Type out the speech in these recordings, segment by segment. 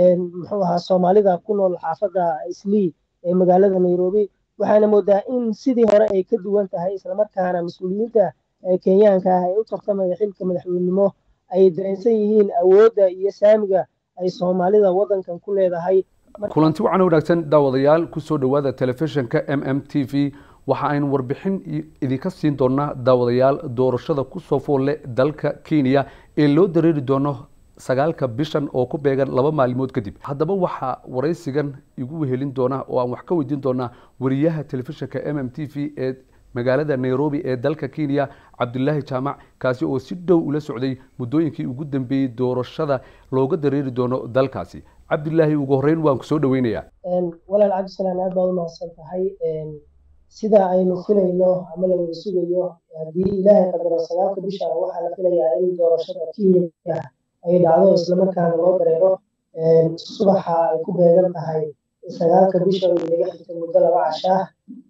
muxuu ahaa soomaalida ku nool xaafadda islii ee magaalada nairobi waxaana moodaa in sidii hore ay ka duwan tahay islamarkaana mas-uuliyiinta kenyaanka ah ee u tartamaya xilka madaxweynenimo ay dareensan yihiin awoodda iyo saamiga ay soomaalida waddankan ku leedahay kulanti wacan wanaagsan daawadayaal kusoo dhowaada telefishinka m m t v waxa aynu warbixin idinka siin doonaa daawadayaal doorashada kusoo foolle dalka kenya ee loo dareeri doono sagaalka bishan oo ku beegan laba maalmood kadib haddaba waxaa waraysigan igu wehelin doona oo aan wax ka weydiin doonaa wariyaha telefishinka m m t v ee magaalada nairobi ee dalka kenya cabdulaahi jaamac kaasi oo si dhow ula socday muddooyinkii ugu dambeeyey doorashada looga dareeri doono dalkaasi cabdilaahi ugu horeyn waan ku soo dhaweynayaa walaal cabdisalaan aad baad u mahadsan tahay sida aynu filayno ama la wada sugayo haddii ilaahay qadaro sagaalka bisha waxaa la filayaa in doorashada kenya ay dhacdo islamarkaana loo dareero subaxa ay ku beegan tahay sagaalka bisha oo inaga xigta muddo laba cashaa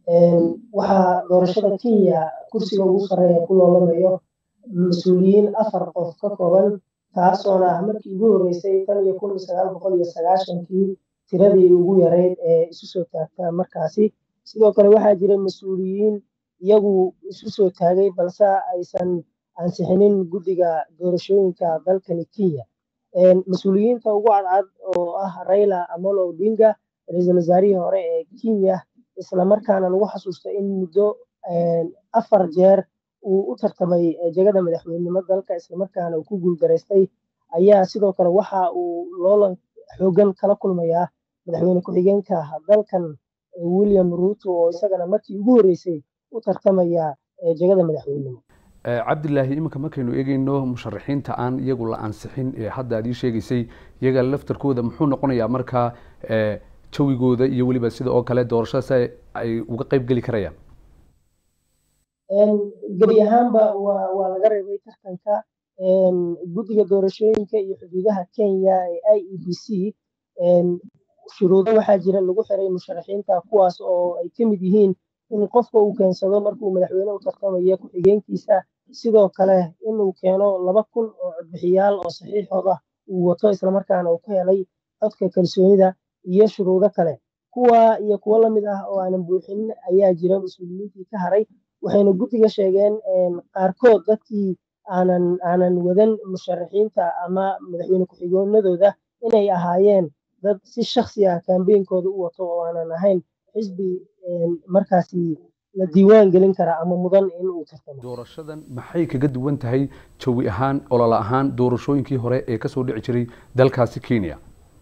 waxaa doorashada kenya kursiga ugu sarreeya ku loolamayo mas-uuliyiin afar qof ka kooban taasoona ah markii ugu horreysay tan iyo kun sagaal boqol iyo sagaashankii tiradii ugu yareyd ee isu soo taagta markaasi sidoo kale waxaa jira mas-uuliyiin iyagu isu soo taagay balse aysan ansixinin guddiga doorashooyinka dalkani kenya mas-uuliyiinta ugu cadcad oo ah raila amolo odinga ra-iisul wasaarihii hore ee kenya islamarkaana lagu xasuusto in muddo afar jeer uu u tartamay jegada madaxweynenimo dalka islamarkaana uu ku guuldaraystay ayaa sidoo kale waxa uu loolan xoogan kala kulmayaa madaxweyne ku-xigeenka dalkan william ruuto oo isagana markii ugu horreysay u tartamaya jegada madaxweynenimo cabdilaahi iminka markaynu eegeyno musharaxiinta aan iyagu la ansixin ee hadda aad ii sheegaysay iyaga laftarkooda muxuu noqonayaa markaa jawigooda iyo weliba sida oo kale doorashadaas ay uga qeyb geli karayaan gebi ahaanba waa waa laga reebay tartanka guddiga doorashooyinka iyo xuduudaha kenya ee i e b c shuruudo waxaa jira lagu xiray musharaxiinta kuwaas oo ay ka mid yihiin in qofka uu keensado markuu madaxweyne u tartamayo ku-xigeenkiisa sidoo kale inuu keeno laba kun oo codbixiyaal oo saxiixooda uu wato islamarkaana uu ka helay codka kalsoonida iyo shuruudo kale kuwa iyo kuwo lamid ah oo aanan buuxinin ayaa jira mas-uuliyiintii ka haray waxayna guddiga sheegeen qaarkood dadkii aanan aanan wadan musharaxiinta ama madaxweyne ku-xigeenadooda inay ahaayeen dad si shaksi ah kambeynkooda u wato oo aanan ahayn xisbi markaasi la diiwaan gelin kara ama mudan in uu tartamo doorashadan maxay kaga duwan tahay jawi ahaan olol ahaan doorashooyinkii hore ee kasoo dhici jiray dalkaasi kenya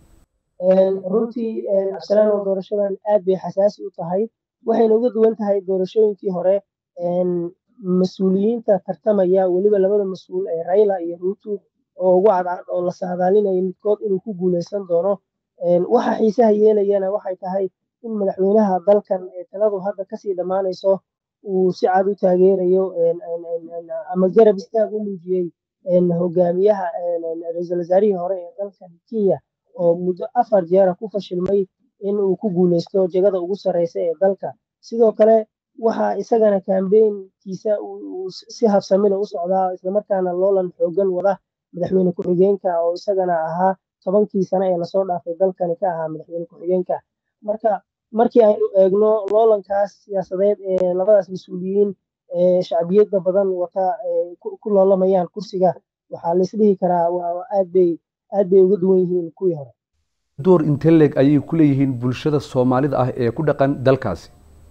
runtii absalaan oo doorashadan aad bay xasaasi u tahay waxayna uga duwan tahay doorashooyinkii hore mas-uuliyiinta tartamaya weliba labada mas-uul ee raila iyo ruuto oo ugu cadcad oo la saadaalinayo midkood inuu ku guuleysan doono waxa xiisaha yeelayana waxay tahay in madaxweynaha dalkan ee taladu hadda kasii dhammaanayso uu si cad u taageerayo ama garab istaag u muujiyey hogaamiyaha ra-iisul wasaarihii hore ee dalkan kenya oo muddo afar jeera ku fashilmay in uu ku guuleysto jegada ugu sarreysa ee dalka sidoo kale waxaa isagana kambeynkiisa si habsamila u socdaa islamarkaana loolan xoogan wada madaxweyne ku-xigeenka oo isagana ahaa tobankii sano ee lasoo dhaafay dalkani ka ahaa madaxweyne ku-xigeenka marka markii aynu eegno loolankaas siyaasadeed ee labadaas mas-uuliyiin ee shacbiyadda badan wata ku loolamayaan kursiga waxaa laisdhihi karaa aad bay aad bay uga duwan yihiin kuwii hore door inteleg ayay ku leeyihiin bulshada soomaalida ah ee ku dhaqan dalkaasi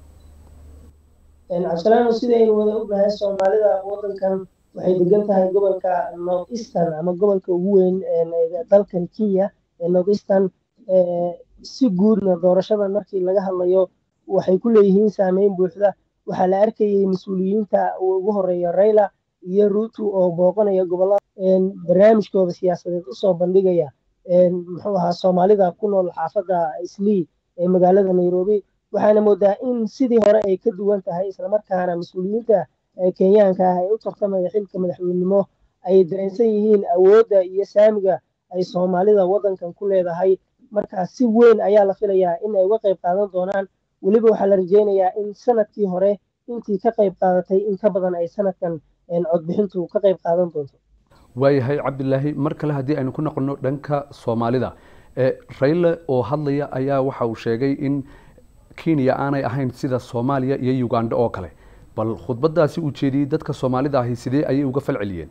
cabdisalaano sidaynu wada ognahay soomaalida waddankan waxay degan tahay gobolka north eastern ama gobolka ugu weyn dalkan kenya ee north eastern si guudna doorashada markii laga hadlayo waxay ku leeyihiin saameyn buuxda waxaa la arkayay mas-uuliyiinta ugu horeeya raila iyo ruuto oo booqanaya gobolada barnaamijkooda siyaasadeed usoo bandhigaya muxuu ahaa soomaalida ku nool xaafadda islii ee magaalada nairobi waxaana moodaa in sidii hore ay ka duwan tahay islamarkaana mas-uuliyiinta kenyaanka ah ee u tartamaya xilka madaxweynenimo ay dareensan yihiin awoodda iyo saamiga ay soomaalida waddankan ku leedahay marka si weyn ayaa la filayaa in ay uga qayb qaadan doonaan weliba waxaa la rajeynayaa in sanadkii hore intii ka qayb qaadatay in ka badan ay sanadkan codbixintu ka qayb qaadan doonto waayahay cabdilaahi mar kale haddii aynu ku noqono dhanka soomaalida rayle oo hadlaya ayaa waxa uu sheegay in kenya aanay ahayn sida soomaaliya iyo uganda oo kale bal khudbadaasi uu jeediyey dadka soomaalida ahi sidee ayay uga fal celiyeen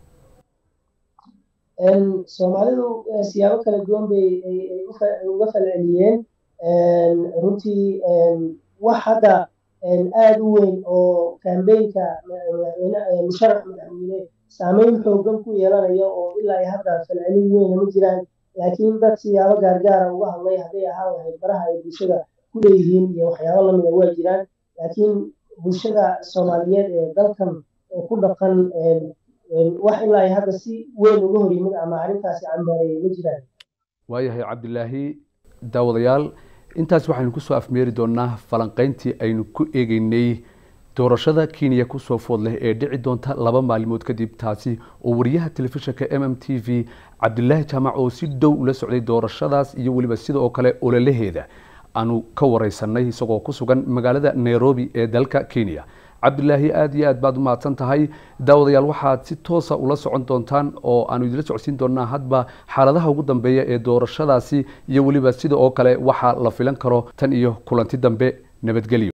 soomaalidu siyaabo kala duwan bay uga fal celiyeen runtii wax hadda aada u weyn oo kambeynka musharax madaxweyne saameyn xoogan ku yeelanaya oo ilaa ay hadda falcelin weyna ma jiraan laakiin dad siyaabo gaargaara uga hadlay hadday ahaan lahayd baraha ay bulshada ku leeyihiin iyo waxyaabo lamida waa jiraan laakiin bulshada soomaaliyeed ee dalkan ku dhaqan wax ilaa ay hadda si weyn uga hor yimid ama arrintaasi cambaareeyay ma jiraan waayahay cabdilaahi daawadayaal intaas waxaynu kusoo afmeeri doonaa falanqeyntii aynu ku eegeynay doorashada kenya kusoo food leh ee dhici doonta laba maalmood kadib taasi oo wariyaha telefishinka m m t v cabdilaahi jaamac oo si dhow ula socday doorashadaas iyo weliba sida oo kale ololaheeda aanu ka wareysanay isagoo ku sugan magaalada nairobi ee dalka kenya cabdilaahi aada iyo aad baad u mahadsan tahay daawadayaal waxaad si toosa ula socon doontaan oo aanu idila socodsiin doonaa hadba xaaladaha ugu dambeeya ee doorashadaasi iyo weliba sida oo kale waxaa la filan karo tan iyo kulanti dambe nabadgelyo